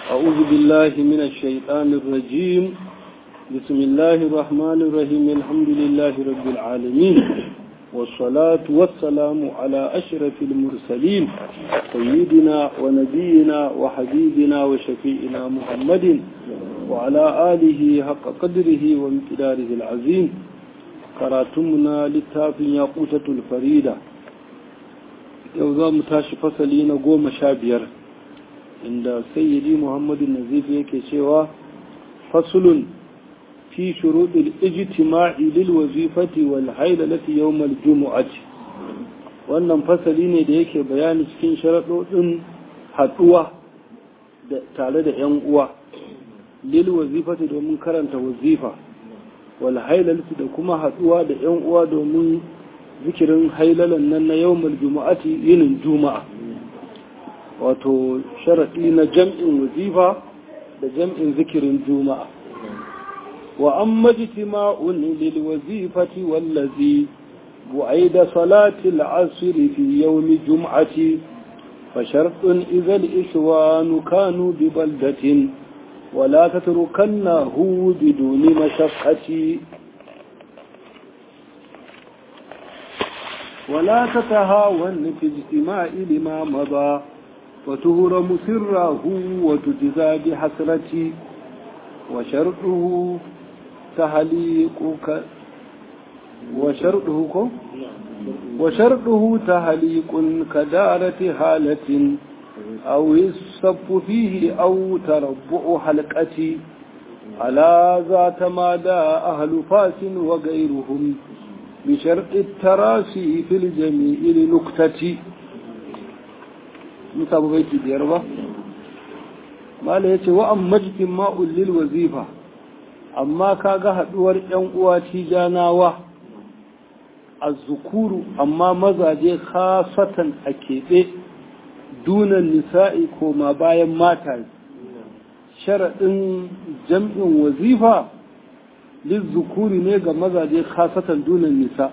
أعوذ بالله من الشيطان الرجيم بسم الله الرحمن الرحيم الحمد لله رب العالمين والصلاة والسلام على أشرف المرسلين سيدنا ونبينا وحبيبنا وشفيئنا محمد وعلى آله حق قدره وامتداره العظيم كراتمنا للتاف ياقوتة الفريدة يوضا متاش فصلين قوم شابير عند سيدي محمد النزيف يكي شوا فصل في شروط الاجتماع للوظيفة والحيلة يوم الجمعة wannan fasali ne da yake bayani cikin sharaɗoɗin haɗuwa tare da 'yan uwa lil wazifati domin karanta wazifa wal hailalti da kuma haɗuwa da 'yan uwa domin zikirin hailalan nan na yawmal juma'ati yinin juma'a wato sharaɗi na jam'in wazifa da jam'in zikirin juma'a wa an majtima'un lil wazifati wallazi bu'aid salati al-asr fi yawm jum'ati fa shartun idha al-ishwan kanu bi baldatin ولا تتركنه بدون مشقة ولا تتهاون في اجتماع لما مضى وتهرم سره وتجزى بحسرة وشرطه تهليقك وشرطه وشرطه تهليق كدارة هالة أو الصف فيه أو تربع حلقة على ذات مادى أهل فاس وغيرهم بشرط التراسي في الجميع لنكتة متابع بيت ديربا ما ليس وأما اجتماع للوظيفة أما كاغا هدور ينقوى تيجاناوة الذكور أما مزاجي خاصة أكيد dunan nisa'i koma bayan mata sharaɗin jam'in wazifa lizzukuri ne ga mazaje khasatan dunan nisa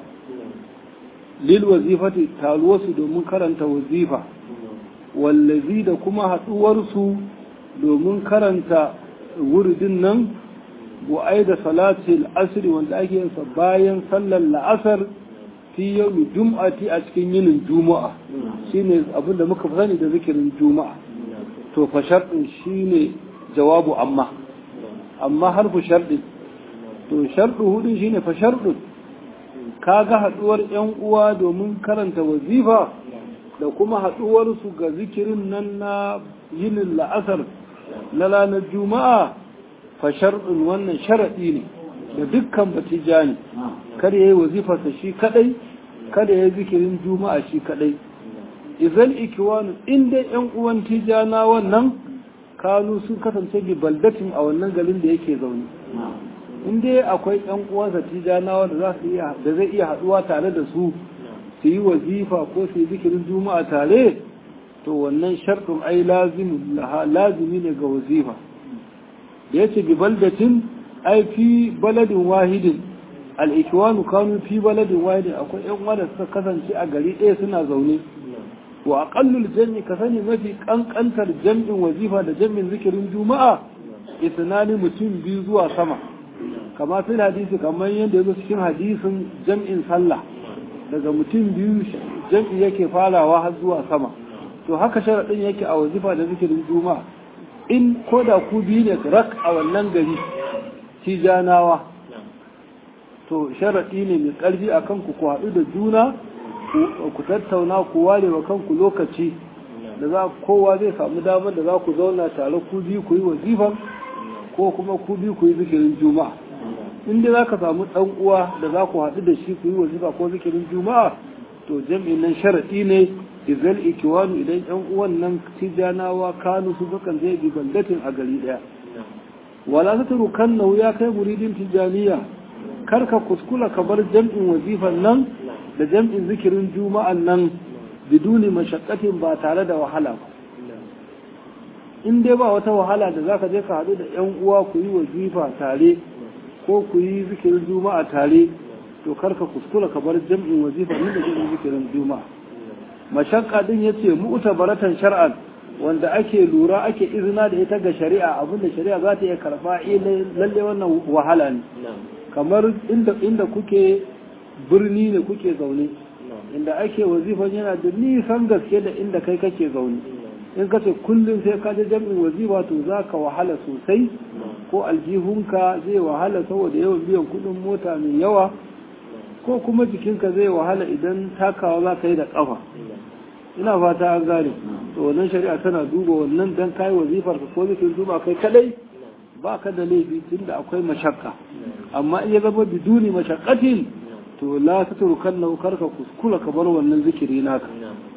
lil wazifati taruwarsu domin karanta wazifa wallazi da kuma haɗuwarsu domin karanta wuridin nan bu'ai da salatul asri wanda ake yinsa bayan sallar la'asar fi yau jum'ati a cikin yinin juma'a shine abin da muka sani da zikirin juma'a to fa sharɗin shine jawabu amma amma harfu sharɗin to sharɗu hudun shine fa sharɗin kaga haɗuwar yan uwa domin karanta wazifa da kuma haɗuwar su ga zikirin nan na yinin la'asar na ranar juma'a fa sharɗin wannan sharaɗi ne da dukkan batijani kada ya yi wazifarsa shi kadai kada ya yi zikirin juma'a shi kadai izal ikiwanu inda yan uwan tijana wannan kanu sun kasance bi baldatin a wannan garin da yake zaune inda akwai yan uwansa tijana da za su iya da zai iya haduwa tare da su su yi wazifa ko su yi zikirin juma'a tare to wannan sharɗin ai lazimi ne ga wazifa da yace bi baldatin ai fi baladin wahidin al'ikiwanu kanu fi baladin wahidin akwai ‘yan wanda suka kasance a gari ɗaya suna zaune wa aƙallul jami ka sani mafi ƙanƙantar jam'in wazifa da jam'in zikirin juma'a isnani mutum biyu zuwa sama kama sun hadisi kamar yadda ya zo cikin hadisin jam'in sallah daga mutum biyu jam'i yake farawa har zuwa sama to haka sharaɗin yake a wazifa da zikirin juma'a in ko da ku biyu ne rak a wannan gari tijanawa to sharaɗi ne mai ƙarfi a kanku ku haɗu da juna ku tattauna ku ware wa kanku lokaci da za kowa zai samu damar da za ku zauna tare ku biyu ku yi wazifan ko kuma ku biyu ku yi zikirin juma'a in dai za ka samu ɗan uwa da za ku haɗu da shi ku yi wazifa ko zikirin juma'a to jam'in nan sharaɗi ne izal ikiwanu idan ƴan uwan nan tijanawa kanu su sukan zai bi bandatin a gari ɗaya wala ta turu kan ya kai muridin tijaniya kar ka kuskula ka bar jam'in wazifan nan da jam'in zikirin juma'an nan biduni mashakkatin ba tare da wahala ba in dai ba wata wahala da zaka je ka haɗu da ƴan uwa ku yi wazifa tare ko ku yi zikirin juma'a tare to kar ka kuskula ka bar jam'in wazifa nan da jam'in zikirin juma'a mashakka din yace mu'tabaratan shar'an wanda ake lura ake izina da ita ga shari'a abinda shari'a za ta iya karba lalle wannan wahala ne kamar inda inda kuke birni ne kuke zaune inda ake wazifan yana da nisan gaske da inda kai kake zaune in ka ce kullum sai ka je jami'in wazifa to za ka wahala sosai ko aljihunka zai wahala saboda yawan biyan kudin mota mai yawa ko kuma jikinka zai wahala idan takawa za ka yi da ƙafa ina fata an gane to wannan shari'a tana duba wannan dan kai wazifar ka ko zikin duba kai kadai ba ka da laifi tunda akwai mashakka amma in ya zama biduni mashakkatin to la tatrukan lahu karka kuskula ka bar wannan zikiri naka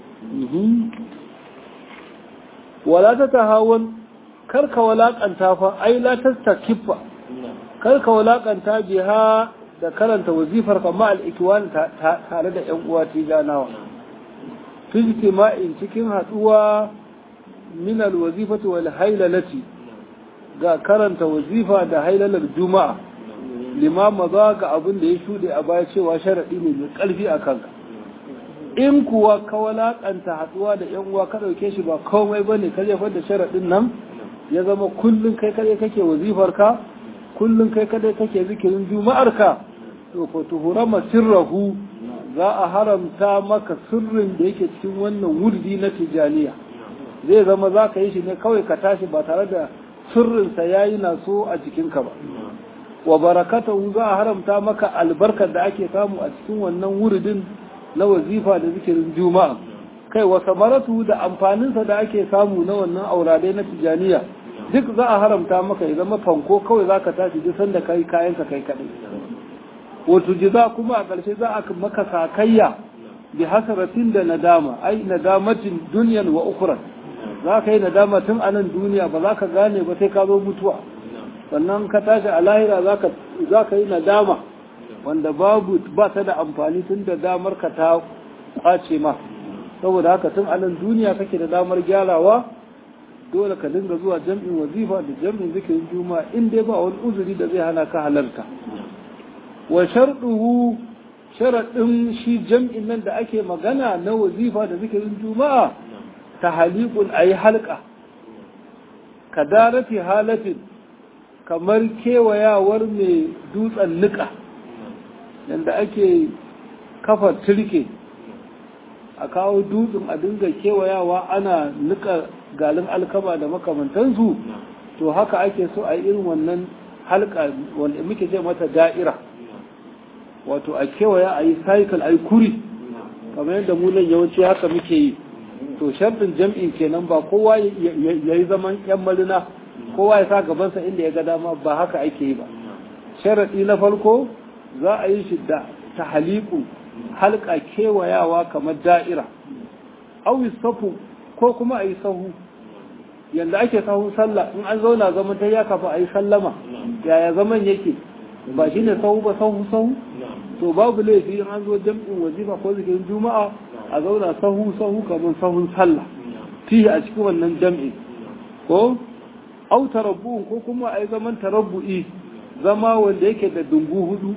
wala ta tahawan karka walakanta fa ai la tastakifa karka walakanta biha da karanta wazifar kama al-ikwan tare da yan uwa tijanawa fi ijtima'in cikin haduwa min al-wazifati wal haylalati ga karanta wazifa da haylalar juma'a limama za ga abin da ya shude a baya cewa sharadi ne mai karfi a kanka in kuwa ka walakanta haduwa da yan uwa ka dauke shi ba komai bane ka jefar da sharadin nan ya zama kullun kai kadai kake wazifar ka kullun kai kadai kake zikirin juma'ar ka to fa tuhurama sirrahu za a haramta maka sirrin da yake cikin wannan wurdi na tijaniya zai zama za ka yi shi ne kawai ka tashi ba tare da sirrinsa ya yi na so a jikinka ba wa barakatahu za a haramta maka albarkar da ake samu a cikin wannan wuridin na wazifa da zikirin juma'a kai wa samaratu da amfaninsa da ake samu na wannan auradai na tijaniya duk za a haramta maka ya zama fanko kawai za ka tashi duk sanda kai kayanka kai kaɗai wato jiza kuma a ƙarshe za a maka sakayya bi hasaratin da nadama ai nadamatin duniyan wa ukuran za ka yi nadama tun a nan duniya ba za ka gane ba sai ka zo mutuwa sannan ka tashi a lahira za ka yi nadama wanda babu ba ta da amfani tun da damar ka ta kwace ma saboda haka tun a nan duniya kake da damar gyarawa dole ka dinga zuwa jam'in wazifa da jam'in zikirin juma'a in dai ba wani uzuri da zai hana ka halarta wa sharɗuhu sharaɗin shi jam'in nan da ake magana na wazifa da zikirin juma'a ta halikun a yi halka ka darati halatin kamar kewayawar mai dutsen nika yadda ake kafa turke a kawo dutsen a dinga kewayawa ana nika galin alkama da makamantansu to haka ake so a yi irin wannan halka wanda muke ce mata da'ira wato a kewaya a yi cycle a yi kuri kamar yadda mu nan yawanci haka muke yi to sharɗin jam'in kenan ba kowa ya yi zaman yan marina kowa ya sa gabansa inda ya ga dama ba haka ake yi ba sharaɗi na farko za a yi shi da ta haliku halka kewayawa kamar da'ira awi safu ko kuma a yi sahu yanda ake sahun sallah in an zauna zaman ta ya kafa a yi sallama yaya zaman yake ba shi ne sahu ba sahu sahu to babu laifi in an zo jam'in wazifa ko zikirin juma'a a zauna sahu sahu kamar sahun sallah fiye a cikin wannan jam'in ko au tarabbu'un ko kuma a yi zaman tarabbu'i zama wanda yake da dungu hudu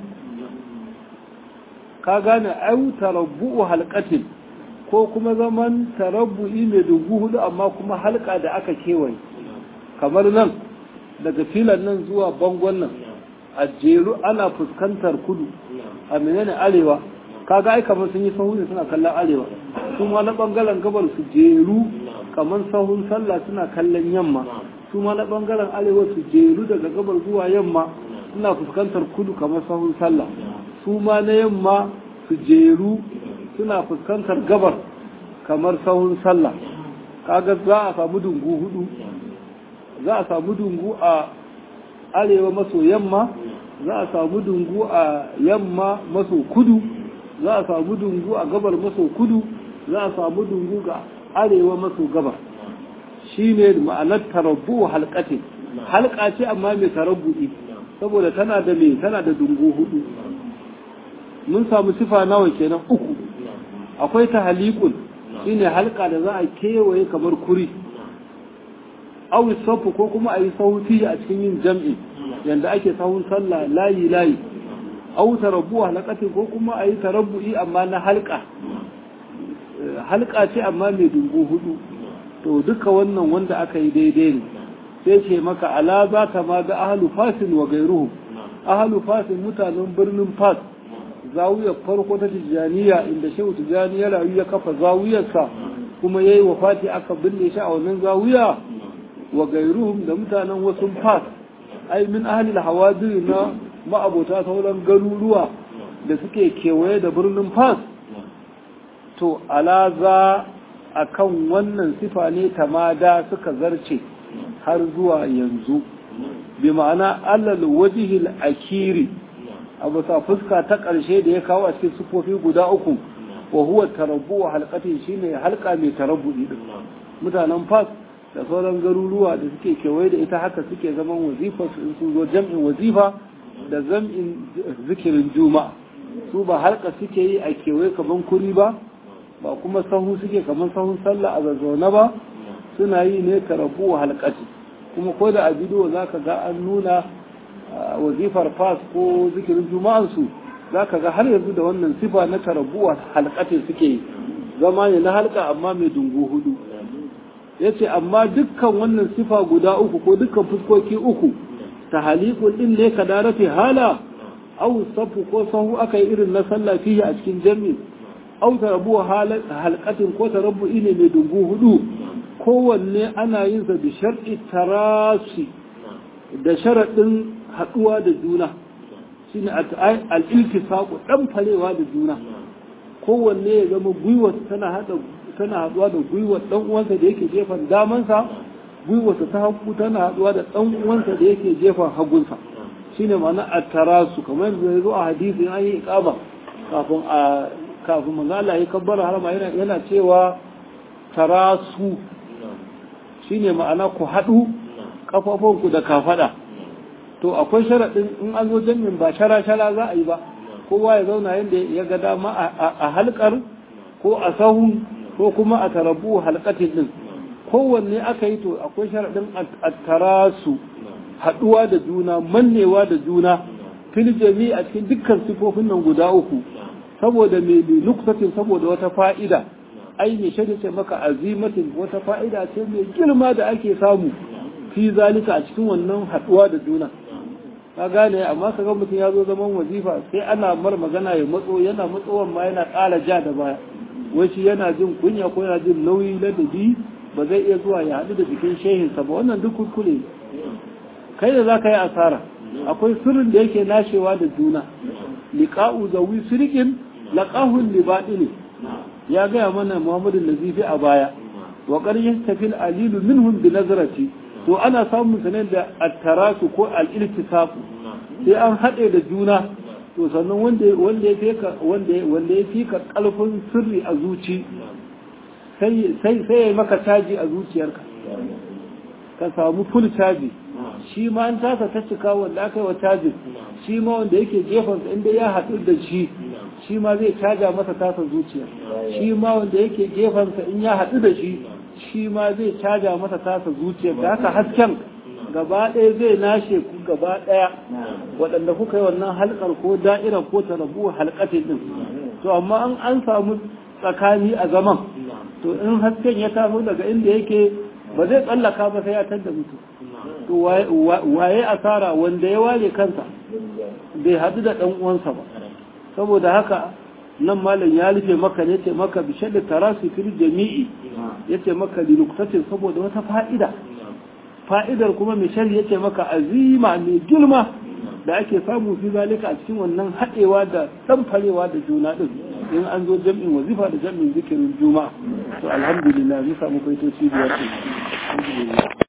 ka gane au tarabbu'u halqatin ko kuma zaman tarabbu'i mai dungu hudu amma kuma halka da aka kewaye kamar nan daga filan nan zuwa bangon nan a jeru ana fuskantar kudu a menene arewa kaga ai kamar sun yi sahu ne suna kallon arewa su ma na bangaren gabar su jeru kamar sahun sallah suna kallon yamma su ma na bangaren arewa su jeru daga gabar zuwa yamma suna fuskantar kudu kamar sahun sallah su ma na yamma su jeru suna fuskantar gabar kamar sahun sallah kaga za a samu dungu hudu za a samu dungu a arewa maso yamma za a samu dungu a yamma maso kudu za a samu dungu a gabar maso kudu za a samu dungu ga arewa maso gabar shi ne ma'anar tarabbu halkatin halka ce amma mai tarabbu'i saboda tana da mai tana da dungu hudu mun samu sifa nawa kenan uku akwai ta halikun shine halka da za a kewaye kamar kuri awi safu ko kuma a yi sauti a cikin yin jam'i yanda ake sahun sallah layi layi au tarabbu halakati ko kuma a yi tarabbu'i amma na halka halka ce amma mai dungu hudu to duka wannan wanda aka yi daidai ne sai ce maka ala za ta ma ga ahalu fasin wa gairuhu ahalu fasin mutanen birnin fas zawiyar farko ta tijjaniya inda shehu tijjani ya rayu ya kafa zawiyarsa kuma ya yi wafati aka binne shi a wannan zawiya wa gairuhum da mutanen wasu fas ai min ahalil hawadiri na ma'abota sauran garuruwa da suke kewaye da birnin fas to alaza a kan wannan sifa ne tamada suka zarce har zuwa yanzu bi ma'ana allal wajihil akiri a bisa fuska ta ƙarshe da ya kawo a cikin sifofi guda uku wa huwa tarabbu wa halqatin shine halka mai tarabbu din mutanen fas da sauran garuruwa da suke kewaye da ita haka suke zaman wazifa su sun zo jam'in wazifa da zam'in zikirin juma'a su ba halka suke yi a kewaye kaman kuri ba ba kuma sahu suke kaman sahun sallah a zazzauna ba suna yi ne tarabu wa halkati kuma ko da a bidiyo za ka ga an nuna wazifar fas ko zikirin juma'ansu za ka ga har yanzu da wannan sifa na tarabu wa halkati suke yi zama ne na halka amma mai dungu hudu ya ce amma dukkan wannan sifa guda uku ko dukkan fuskoki uku ta halikun din ne ka darafe hala au safu ko sahu aka yi irin na sallah fiye a cikin jami'i au tarabu halkatin ko tarabu ne mai dungu hudu kowanne ana yin sa da shar'i tarasi da sharaɗin haɗuwa da juna shine al-iltifaqu dan falewa da juna kowanne ya zama gwiwa tana hada tana haɗuwa da gwiwa dan uwansa da yake jefan damansa gwiwarsa ta hagu tana haɗuwa da dan uwansa da yake jefan hagunsa shine ma'ana at-tarasu kamar yadda ya zo a hadisi an yi iqama kafin a kafin manzo Allah ya kabbara harama yana yana cewa tarasu shine ma'ana ku haɗu kafafunku da kafada to akwai sharaɗin in an zo jami'in ba shara-shara za a yi ba kowa ya zauna yadda ya ga dama a halkar ko a sahun ko kuma a tarabu halkatin din kowanne aka yi to akwai sharaɗin a tarasu haɗuwa da juna mannewa da juna fil jami a cikin dukkan sifofin nan guda uku saboda mai nuksatin saboda wata fa'ida ai mai shaida ce maka azimatin wata fa'ida ce mai girma da ake samu fi zalika a cikin wannan haɗuwa da juna ka gane amma ka ga mutum ya zo zaman wazifa sai ana mar magana ya matso yana matsowan ma yana ƙara ja da baya wai shi yana jin kunya ko yana jin nauyi ladabi ba zai iya zuwa ya haɗu da jikin shehinsa ba wannan duk kuskure kai da za ka yi asara akwai sirrin da yake nashewa da juna liqa'u zawi sirqin laqahun libadini ya gaya mana Muhammadu Nazifi a baya wa qad yastafil alilu minhum bi nazrati to ana samun sanar da attarasu ko al-iltisafu sai an haɗe da juna to sannan wanda wanda ya fika wanda wanda ya fika kalfin sirri a zuci sai sai sai ya maka caji a zuciyarka ka samu full caji shi ma an tasa ta cika wanda aka yi wa cajin shi ma wanda yake gefen inda ya haɗu da shi shi ma zai caja masa tasa zuciya shi ma wanda yake gefensa in ya haɗu da shi shi ma zai caja masa tasa zuciya da haka hasken gaba ɗaya zai nashe ku gaba ɗaya waɗanda kuka yi wannan halkar ko da'ira ko tarabu halkatin ɗin to amma an an samu tsakani a zaman to in hasken ya taso daga inda yake ba zai tsallaka ba sai ya tadda mutu to waye asara wanda ya ware kansa bai haɗu da ɗan uwansa ba saboda haka nan malam ya rufe maka ne ce maka bishe da tarasu fil jami'i ya ce maka linuktatin saboda wata fa'ida fa'idar kuma mai shari ya ce maka azima mai girma da ake samu fi zalika a cikin wannan haɗewa da ɗanfarewa da juna ɗin in an zo jam'in wazifa da jam'in zikirin juma'a to alhamdulillah mun samu kaitoci biyar alhamdulillah